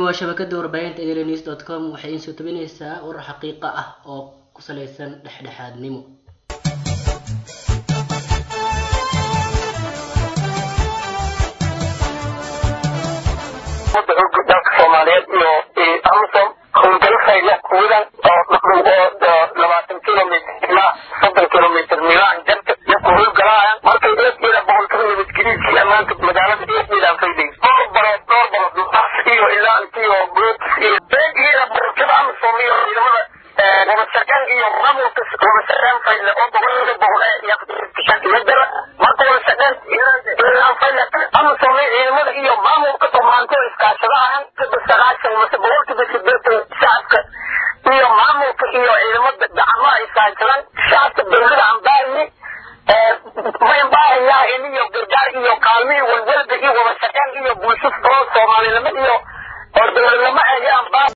waa shabakada warbaahinta enews dot com waxay iin soo tabinaysaa warar xaqiiqa ah oo ku salaysan dhexdhexaadnimo dalka soomaaliyeed iyo amsom howlgalo fayla kuwadan oo labaatan kilomitr ilaa soddon kilomitr milaan jarta iyo ku howlgalaayaan markay eegeeda boqolkaba nabadgeliidkii ammaanka magaalada eegeedaan fayday dhowr barood dhowr barood luqaas iyo ilaa intiyo boots iyo eegeeda barashada amsom iyo ciidamada wadashaqeen iyo maamulka wadashaqeen fayle oo boqolkiiba boqol ee yaqtishankimadara marka wadashaqeen ilaan fayle amsom ciidamada iyo maamulka dhammaantood iskaashadahan sagaashan mase boqolkiiba sideetan shacabka iyo maamulka iyo ciidamada gacmo ay iskaashadaan shacabka dowlada ambaarni maymbaarayaa iniyo gargaar iyo kaalmihii walwalba iyo wadashaqeen iyo bulsho oo soomaalinimo iyo oo dowladnimo ayaan baa